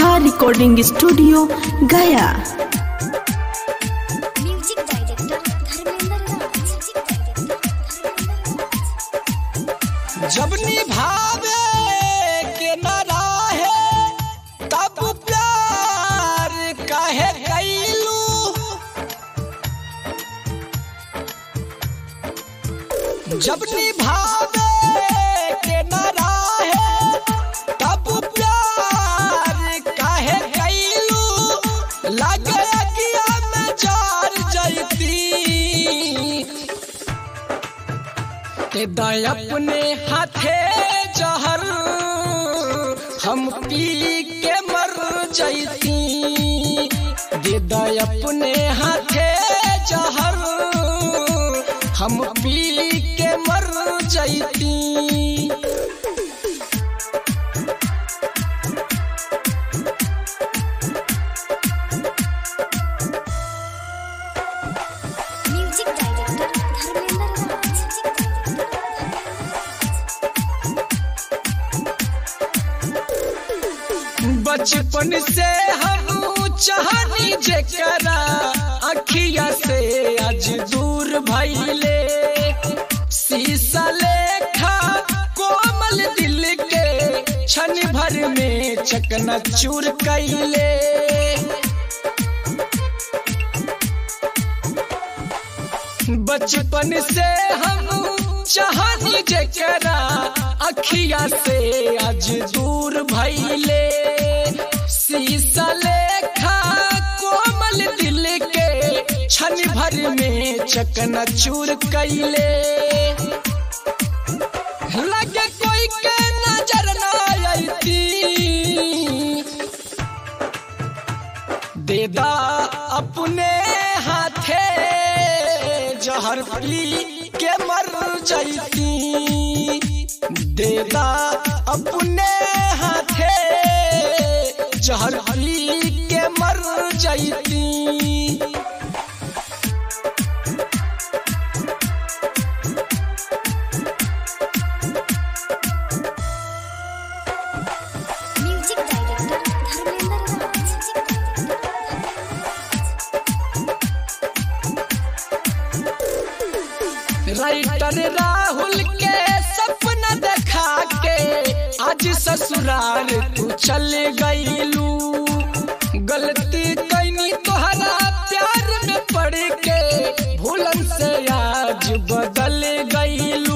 सुधा recording studio Gaya music director Dharmendra Raj music director Dharmendra Raj जब निभावे के न रहे तब प्यार काहे कैलू जब निभावे के न रहे तब प्यार काहे कैलू लगे अगिया में जार जैती के दाय अपने हाथे जहर हम पी के मर जैती दे दाय अपने हाथे जहर हम पी के मर जैती music director Dharmendra Raj music director बचपन से हम चाहनी जेकरा अखिया से आज दूर भइले शीशा लेखा कोमल दिल के क्षण भर में चकना चूर कैले बचपन से हम चाहनी जेकरा अखिया से आज दूर भइले शीशा लेखा कोमल दिल के क्षण भर में चकना चूर कैले लगे कोई के नजर ना आईती देदा अपने हाथे जहर पी के मर जैती देदा अपने हाथे जहर पी के मर जैती music director Dharmendra Raj music director writer Rahul के सपना देखा के आज ससुराल तू चल गईलू गलती कैनी तोहरा प्यार में पड़ के भूलन से आज बदल गईलू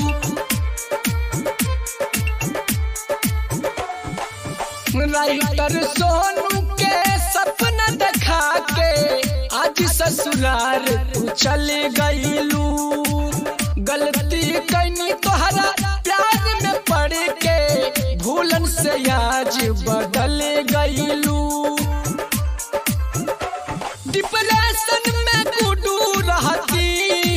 राइटर सोनू के सपना देखा के आज ससुराल तू चल गईलू गलती कैनी तोहरा प्यार में पड़ के भूलन से आज बदल गईलू डिप्रेशन में गुडू रहती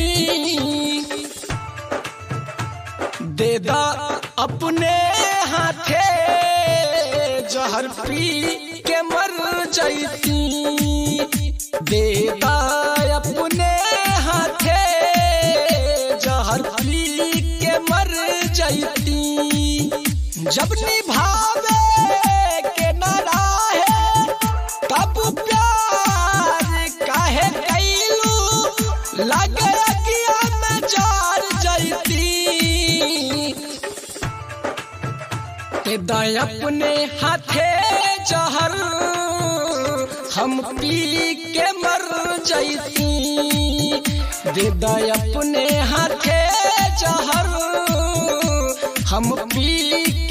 देदा अपने हाथे जहर पी के मर जैती देदा अपने हाथे जहर पी के मर जैती जब निभावे के न रहे तब प्यार काहे कैलू लगे अगिया में जार जैती के दाय अपने हाथे जहर हम पी के मर जैती दे दाय अपने हाथे जहर हम पी